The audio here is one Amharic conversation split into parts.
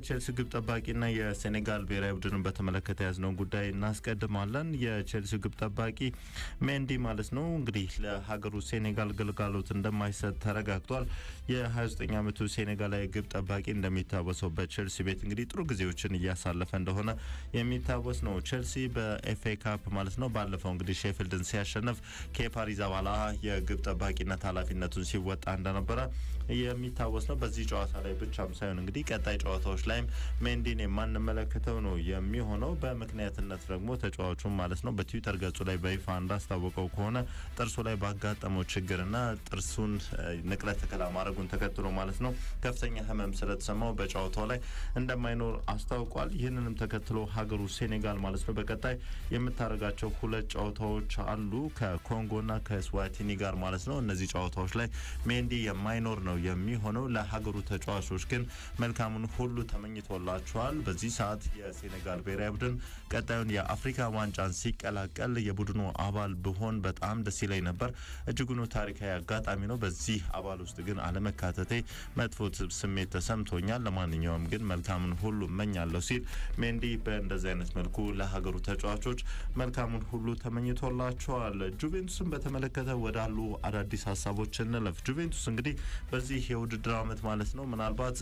የቼልሲ ግብ ጠባቂና የሴኔጋል ብሔራዊ ቡድንን በተመለከተ ያዝነውን ጉዳይ እናስቀድማለን። የቼልሲ ግብ ጠባቂ ሜንዲ ማለት ነው እንግዲህ ለሀገሩ ሴኔጋል ግልጋሎት እንደማይሰጥ ተረጋግጧል። የ29 ዓመቱ ሴኔጋላዊ ግብ ጠባቂ እንደሚታወሰው በቼልሲ ቤት እንግዲህ ጥሩ ጊዜዎችን እያሳለፈ እንደሆነ የሚታወስ ነው። ቼልሲ በኤፍኤ ካፕ ማለት ነው ባለፈው እንግዲህ ሼፊልድን ሲያሸንፍ ኬፓ አሪዛባላ የግብ ጠባቂነት ኃላፊነቱን ሲወጣ እንደነበረ የሚታወስ ነው። በዚህ ጨዋታ ላይ ብቻም ሳይሆን እንግዲህ ቀጣይ ጨዋታዎች ላይም ሜንዲን የማንመለከተው ነው የሚሆነው። በምክንያትነት ደግሞ ተጫዋቹም ማለት ነው በትዊተር ገጹ ላይ በይፋ እንዳስታወቀው ከሆነ ጥርሱ ላይ ባጋጠመው ችግርና ጥርሱን ንቅለ ተከላ ማድረጉን ተከትሎ ማለት ነው ከፍተኛ ሕመም ስለተሰማው በጨዋታው ላይ እንደማይኖር አስታውቋል። ይህንንም ተከትሎ ሀገሩ ሴኔጋል ማለት ነው በቀጣይ የምታደርጋቸው ሁለት ጨዋታዎች አሉ ከኮንጎና ከስዋቲኒ ጋር ማለት ነው። እነዚህ ጨዋታዎች ላይ ሜንዲ የማይኖር ነው የሚሆነው። ለሀገሩ ተጫዋቾች ግን መልካሙን ሁሉ ተመኝቶላቸዋል። በዚህ ሰዓት የሴኔጋል ብሔራዊ ቡድን ቀጣዩን የአፍሪካ ዋንጫን ሲቀላቀል የቡድኑ አባል ብሆን በጣም ደስ ይለኝ ነበር። እጅጉኑ ታሪካዊ አጋጣሚ ነው። በዚህ አባል ውስጥ ግን አለመካተቴ መጥፎ ስሜት ተሰምቶኛል። ለማንኛውም ግን መልካሙን ሁሉ እመኛለሁ ሲል ሜንዲ በእንደዚህ አይነት መልኩ ለሀገሩ ተጫዋቾች መልካሙን ሁሉ ተመኝቶላቸዋል። ጁቬንቱስን በተመለከተ ወዳሉ አዳዲስ ሀሳቦች እንለፍ። ጁቬንቱስ እንግዲህ በዚህ የውድድር ዓመት ማለት ነው ምናልባት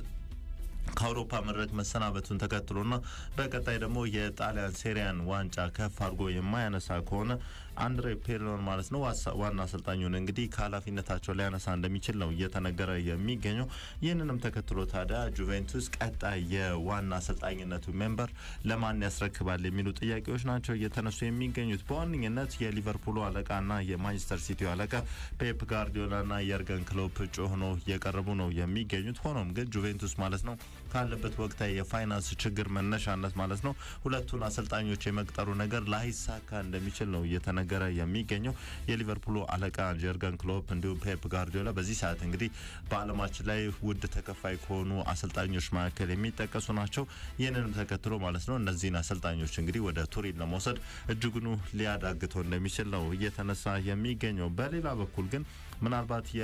ከአውሮፓ መድረክ መሰናበቱን ተከትሎና በቀጣይ ደግሞ የጣሊያን ሴሪያን ዋንጫ ከፍ አድርጎ የማያነሳ ከሆነ አንድሬ ፔርሎን ማለት ነው ዋና አሰልጣኙን እንግዲህ ከኃላፊነታቸው ሊያነሳ እንደሚችል ነው እየተነገረ የሚገኘው። ይህንንም ተከትሎ ታዲያ ጁቬንቱስ ቀጣይ የዋና አሰልጣኝነቱ ሜምበር ለማን ያስረክባል የሚሉ ጥያቄዎች ናቸው እየተነሱ የሚገኙት። በዋነኝነት የሊቨርፑሉ አለቃና የማንቸስተር ሲቲው አለቃ ፔፕ ጋርዲዮላና የርገን ክሎፕ እጩ ሆኖ እየቀረቡ ነው የሚገኙት። ሆኖም ግን ጁቬንቱስ ማለት ነው ካለበት ወቅታዊ የፋይናንስ ችግር መነሻነት ማለት ነው ሁለቱን አሰልጣኞች የመቅጠሩ ነገር ላይሳካ እንደሚችል ነው እየተነገረ የሚገኘው። የሊቨርፑሉ አለቃ ጀርገን ክሎፕ እንዲሁም ፔፕ ጋርዲዮላ በዚህ ሰዓት እንግዲህ በዓለማችን ላይ ውድ ተከፋይ ከሆኑ አሰልጣኞች መካከል የሚጠቀሱ ናቸው። ይህንንም ተከትሎ ማለት ነው እነዚህን አሰልጣኞች እንግዲህ ወደ ቱሪን ለመውሰድ እጅጉኑ ሊያዳግተው እንደሚችል ነው እየተነሳ የሚገኘው። በሌላ በኩል ግን ምናልባት የ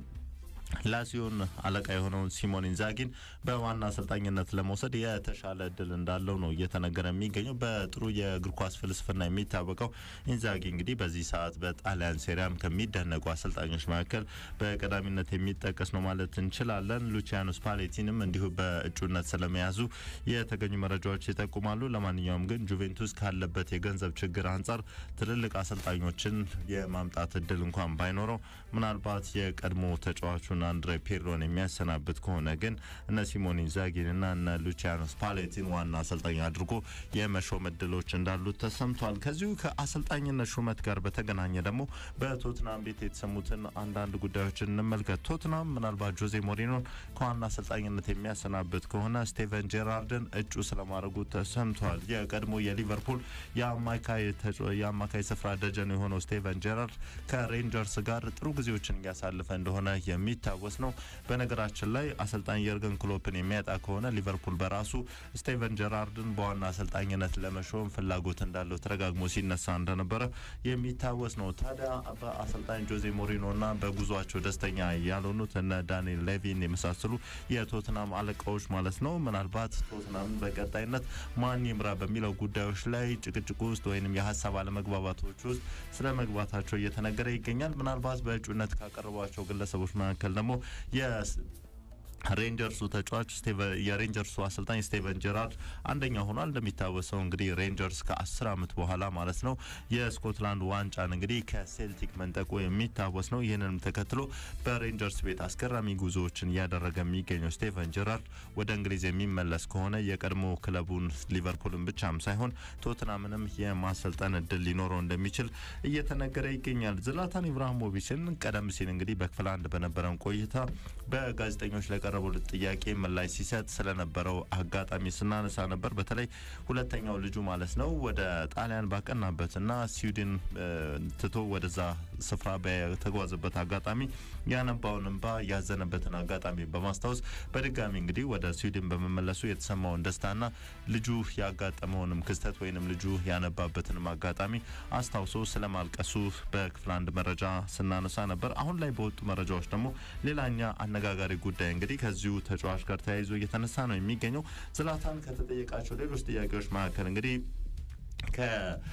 ላሲዮን አለቃ የሆነውን ሲሞን ኢንዛጊን በዋና አሰልጣኝነት ለመውሰድ የተሻለ እድል እንዳለው ነው እየተነገረ የሚገኘው። በጥሩ የእግር ኳስ ፍልስፍና የሚታወቀው ኢንዛጊ እንግዲህ በዚህ ሰዓት በጣሊያን ሴሪያም ከሚደነቁ አሰልጣኞች መካከል በቀዳሚነት የሚጠቀስ ነው ማለት እንችላለን። ሉቺያኖ ስፓሌቲንም እንዲሁ በእጩነት ስለመያዙ የተገኙ መረጃዎች ይጠቁማሉ። ለማንኛውም ግን ጁቬንቱስ ካለበት የገንዘብ ችግር አንጻር ትልልቅ አሰልጣኞችን የማምጣት እድል እንኳን ባይኖረው ምናልባት የቀድሞ ተጫዋቹን አንድሬ ፔርሎን የሚያሰናብት ከሆነ ግን እነ ሲሞን ኢንዛጊን እና እነ ሉቺያኖ ስፓሌቲን ዋና አሰልጣኝ አድርጎ የመሾም እድሎች እንዳሉት ተሰምቷል። ከዚሁ ከአሰልጣኝነት ሹመት ጋር በተገናኘ ደግሞ በቶትናም ቤት የተሰሙትን አንዳንድ ጉዳዮችን እንመልከት። ቶትናም ምናልባት ጆዜ ሞሪኖን ከዋና አሰልጣኝነት የሚያሰናብት ከሆነ ስቴቨን ጄራርድን እጩ ስለማድረጉ ተሰምቷል። የቀድሞ የሊቨርፑል የአማካይ ስፍራ ደጀን የሆነው ስቴቨን ጄራርድ ከሬንጀርስ ጋር ጥሩ ጊዜዎችን እያሳለፈ እንደሆነ የሚታወስ ነው። በነገራችን ላይ አሰልጣኝ የርገን ክሎፕን የሚያጣ ከሆነ ሊቨርፑል በራሱ ስቴቨን ጀራርድን በዋና አሰልጣኝነት ለመሾም ፍላጎት እንዳለው ተደጋግሞ ሲነሳ እንደነበረ የሚታወስ ነው። ታዲያ በአሰልጣኝ ጆዜ ሞሪኖና በጉዟቸው ደስተኛ ያልሆኑት እነ ዳንኤል ሌቪን የመሳሰሉ የቶትናም አለቃዎች ማለት ነው ምናልባት ቶትናምን በቀጣይነት ማን ይምራ በሚለው ጉዳዮች ላይ ጭቅጭቅ ውስጥ ወይም የሀሳብ አለመግባባቶች ውስጥ ስለ መግባታቸው እየተነገረ ይገኛል። ምናልባት በእጩነት ካቀረቧቸው ግለሰቦች መካከል ደግሞ ሬንጀርሱ ተጫዋች የሬንጀርሱ አሰልጣኝ ስቴቨን ጀራርድ አንደኛ ሆኗል። እንደሚታወሰው እንግዲህ ሬንጀርስ ከአስር ዓመት በኋላ ማለት ነው የስኮትላንድ ዋንጫን እንግዲህ ከሴልቲክ መንጠቁ የሚታወስ ነው። ይህንንም ተከትሎ በሬንጀርስ ቤት አስገራሚ ጉዞዎችን እያደረገ የሚገኘው ስቴቨን ጀራርድ ወደ እንግሊዝ የሚመለስ ከሆነ የቀድሞ ክለቡን ሊቨርፑልን ብቻም ሳይሆን ቶትናምንም የማሰልጠን እድል ሊኖረው እንደሚችል እየተነገረ ይገኛል። ዝላታን ኢብራሂሞቪችን ቀደም ሲል እንግዲህ በክፍል አንድ በነበረን ቆይታ በጋዜጠኞች ለቀ የቀረቡለት ጥያቄ ምላሽ ሲሰጥ ስለነበረው አጋጣሚ ስናነሳ ነበር። በተለይ ሁለተኛው ልጁ ማለት ነው ወደ ጣሊያን ባቀናበትና ስዊድን ትቶ ወደዛ ስፍራ በተጓዘበት አጋጣሚ ያነባውን እንባ ያዘነበትን አጋጣሚ በማስታወስ በድጋሚ እንግዲህ ወደ ስዊድን በመመለሱ የተሰማውን ደስታና ልጁ ያጋጠመውንም ክስተት ወይንም ልጁ ያነባበትንም አጋጣሚ አስታውሶ ስለማልቀሱ በክፍል አንድ መረጃ ስናነሳ ነበር። አሁን ላይ በወጡ መረጃዎች ደግሞ ሌላኛ አነጋጋሪ ጉዳይ እንግዲህ ከዚሁ ተጫዋች ጋር ተያይዞ እየተነሳ ነው የሚገኘው። ዝላታን ከተጠየቃቸው ሌሎች ጥያቄዎች መካከል እንግዲህ ከ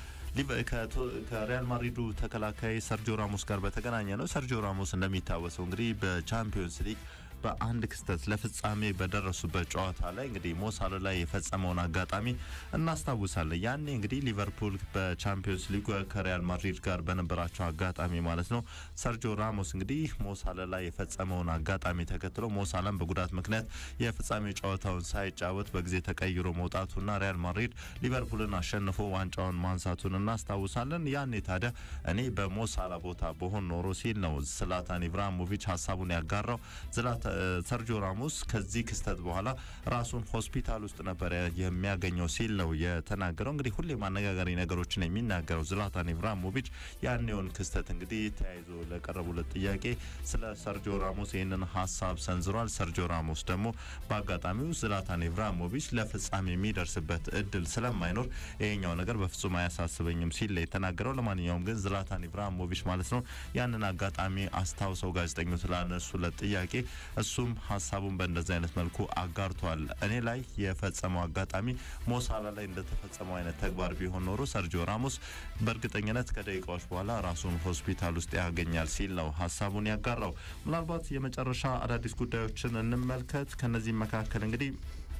ከሪያል ማድሪዱ ተከላካይ ሰርጂዮ ራሞስ ጋር በተገናኘ ነው። ሰርጂዮ ራሞስ እንደሚታወሰው እንግዲህ በቻምፒዮንስ ሊግ በአንድ ክስተት ለፍጻሜ በደረሱበት ጨዋታ ላይ እንግዲህ ሞሳላ ላይ የፈጸመውን አጋጣሚ እናስታውሳለን። ያኔ እንግዲህ ሊቨርፑል በቻምፒዮንስ ሊግ ከሪያል ማድሪድ ጋር በነበራቸው አጋጣሚ ማለት ነው ሰርጂዮ ራሞስ እንግዲህ ሞሳላ ላይ የፈጸመውን አጋጣሚ ተከትሎ ሞሳላን በጉዳት ምክንያት የፍጻሜ ጨዋታውን ሳይጫወት በጊዜ ተቀይሮ መውጣቱና ሪያል ማድሪድ ሊቨርፑልን አሸንፎ ዋንጫውን ማንሳቱን እናስታውሳለን። ያኔ ታዲያ እኔ በሞሳላ ቦታ በሆን ኖሮ ሲል ነው ዝላታን ኢብራሂሞቪች ሀሳቡን ያጋራው። ዝላታ ሰርጂዮ ራሞስ ከዚህ ክስተት በኋላ ራሱን ሆስፒታል ውስጥ ነበረ የሚያገኘው ሲል ነው የተናገረው። እንግዲህ ሁሌም አነጋጋሪ ነገሮችን የሚናገረው ዝላታን ኢብራሂሞቪች ያኔውን ክስተት እንግዲህ ተያይዞ ለቀረቡለት ጥያቄ ስለ ሰርጂዮ ራሞስ ይህንን ሀሳብ ሰንዝሯል። ሰርጂዮ ራሞስ ደግሞ በአጋጣሚው ዝላታን ኢብራሂሞቪች ለፍጻሜ የሚደርስበት እድል ስለማይኖር ይሄኛው ነገር በፍጹም አያሳስበኝም ሲል የተናገረው። ለማንኛውም ግን ዝላታን ኢብራሂሞቪች ማለት ነው ያንን አጋጣሚ አስታውሰው ጋዜጠኞች ላነሱለት ጥያቄ እሱም ሀሳቡን በእንደዚህ አይነት መልኩ አጋርቷል። እኔ ላይ የፈጸመው አጋጣሚ ሞሳላ ላይ እንደተፈጸመው አይነት ተግባር ቢሆን ኖሮ ሰርጂዮ ራሞስ በእርግጠኝነት ከደቂቃዎች በኋላ ራሱን ሆስፒታል ውስጥ ያገኛል ሲል ነው ሀሳቡን ያጋራው። ምናልባት የመጨረሻ አዳዲስ ጉዳዮችን እንመልከት። ከነዚህም መካከል እንግዲህ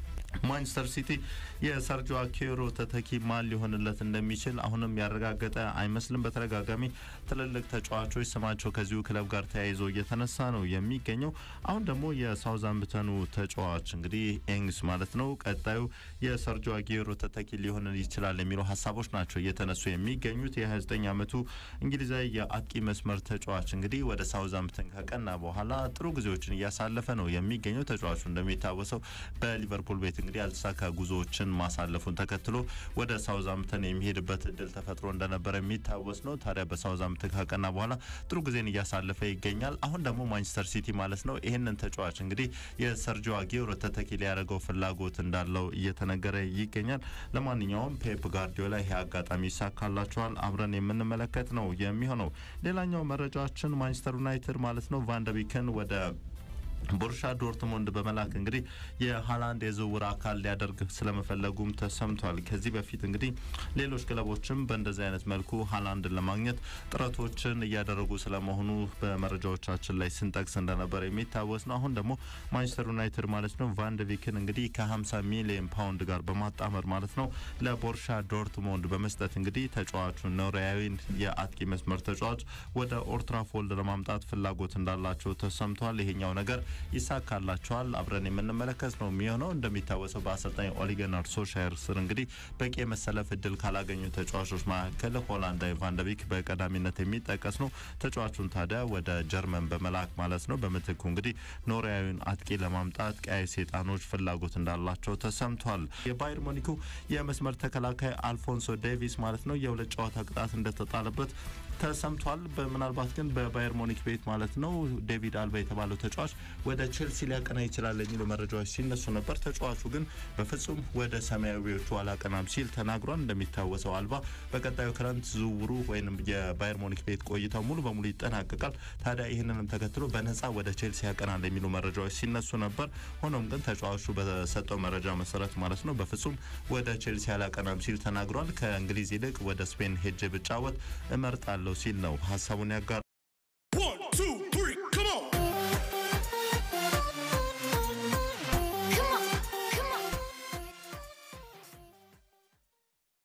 ማንቸስተር ሲቲ የሰርጂዮ አኬሮ ተተኪ ማን ሊሆንለት እንደሚችል አሁንም ያረጋገጠ አይመስልም። በተደጋጋሚ ትልልቅ ተጫዋቾች ስማቸው ከዚሁ ክለብ ጋር ተያይዞ እየተነሳ ነው የሚገኘው። አሁን ደግሞ የሳውዛምፕተኑ ተጫዋች እንግዲህ ኤንግስ ማለት ነው ቀጣዩ የሰርጂዮ አጌሮ ተተኪ ሊሆን ይችላል የሚሉ ሀሳቦች ናቸው እየተነሱ የሚገኙት። የ29 ዓመቱ እንግሊዛዊ የአጥቂ መስመር ተጫዋች እንግዲህ ወደ ሳውዛምፕተን ከቀና በኋላ ጥሩ ጊዜዎችን እያሳለፈ ነው የሚገኘው። ተጫዋቹ እንደሚታወሰው በሊቨርፑል ቤት እንግዲህ ያልተሳካ ጉዞዎችን ማሳለፉን ተከትሎ ወደ ሳውዛምፕተን የሚሄድበት እድል ተፈጥሮ እንደነበረ የሚታወስ ነው። ታዲያ በሳውዛምፕተን ካቀና በኋላ ጥሩ ጊዜን እያሳለፈ ይገኛል። አሁን ደግሞ ማንቸስተር ሲቲ ማለት ነው ይህንን ተጫዋች እንግዲህ የሰርጂዮ አጌሮ ተተኪ ሊያደርገው ፍላጎት እንዳለው እየተነገረ ይገኛል። ለማንኛውም ፔፕ ጋርዲዮላ ይህ አጋጣሚ ይሳካላቸዋል አብረን የምንመለከት ነው የሚሆነው። ሌላኛው መረጃችን ማንቸስተር ዩናይትድ ማለት ነው ቫንደቢክን ወደ ቦሩሻ ዶርትሞንድ በመላክ እንግዲህ የሀላንድ የዝውውር አካል ሊያደርግ ስለመፈለጉም ተሰምቷል። ከዚህ በፊት እንግዲህ ሌሎች ክለቦችም በእንደዚህ አይነት መልኩ ሀላንድን ለማግኘት ጥረቶችን እያደረጉ ስለመሆኑ በመረጃዎቻችን ላይ ስንጠቅስ እንደነበር የሚታወስ ነው። አሁን ደግሞ ማንቸስተር ዩናይትድ ማለት ነው ቫንደቪክን እንግዲህ ከ50 ሚሊዮን ፓውንድ ጋር በማጣመር ማለት ነው ለቦሩሻ ዶርትሞንድ በመስጠት እንግዲህ ተጫዋቹን ኖርዌያዊን የአጥቂ መስመር ተጫዋች ወደ ኦልትራፎልድ ለማምጣት ፍላጎት እንዳላቸው ተሰምቷል። ይሄኛው ነገር ይሳካላቸዋል አብረን የምንመለከት ነው የሚሆነው። እንደሚታወሰው በአሰልጣኝ ኦሊገናር ሶሻየር ስር እንግዲህ በቂ የመሰለፍ እድል ካላገኙ ተጫዋቾች መካከል ሆላንዳዊ ቫንደቢክ በቀዳሚነት የሚጠቀስ ነው። ተጫዋቹን ታዲያ ወደ ጀርመን በመላክ ማለት ነው በምትኩ እንግዲህ ኖርዌያዊን አጥቂ ለማምጣት ቀያይ ሰይጣኖች ፍላጎት እንዳላቸው ተሰምቷል። የባየር ሞኒኩ የመስመር ተከላካይ አልፎንሶ ዴቪስ ማለት ነው የሁለት ጨዋታ ቅጣት እንደተጣለበት ተሰምቷል። በምናልባት ግን በባየር ሞኒክ ቤት ማለት ነው ዴቪድ አልባ የተባለው ተጫዋች ወደ ቼልሲ ሊያቀና ይችላል የሚሉ መረጃዎች ሲነሱ ነበር። ተጫዋቹ ግን በፍጹም ወደ ሰማያዊዎቹ አላቀናም ሲል ተናግሯል። እንደሚታወሰው አልባ በቀጣዩ ክረምት ዝውውሩ ወይም የባየር ሞኒክ ቤት ቆይታው ሙሉ በሙሉ ይጠናቀቃል። ታዲያ ይህንንም ተከትሎ በነጻ ወደ ቼልሲ ያቀናል የሚሉ መረጃዎች ሲነሱ ነበር። ሆኖም ግን ተጫዋቹ በሰጠው መረጃ መሰረት ማለት ነው በፍጹም ወደ ቼልሲ አላቀናም ሲል ተናግሯል። ከእንግሊዝ ይልቅ ወደ ስፔን ሄጄ ብጫወት እመርጣለሁ ሲል ነው ሀሳቡን ያጋር